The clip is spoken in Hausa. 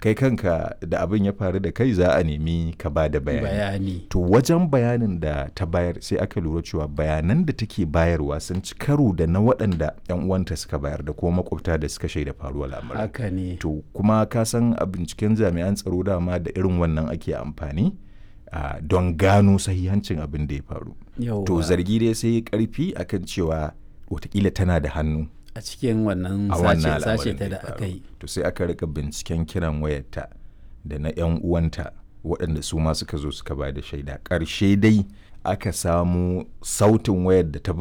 kai kanka da abin ya faru da kai za a nemi ka ba da bayani bayani to wajen bayanin da ta bayar sai aka lura cewa bayanan da take bayarwa sun ci karo da na waɗanda 'yan uwanta suka bayar da kuma makwabta da suka shaida faruwar lamarin haka ne to kuma ka san a binciken jami'an tsaro dama da irin wannan ake amfani ah, don gano sahihancin abin da ya faru Yauwa. to zargi dai sai ya karfi akan cewa watakila tana da hannu a cikin wannan a sace wannan sace al'amarin ta ya da faru. aka yi to sai aka rika binciken kiran wayarta da na 'yan uwanta waɗanda su ma suka zo suka ba da shaida ƙarshe dai aka samu sautin wayar da ta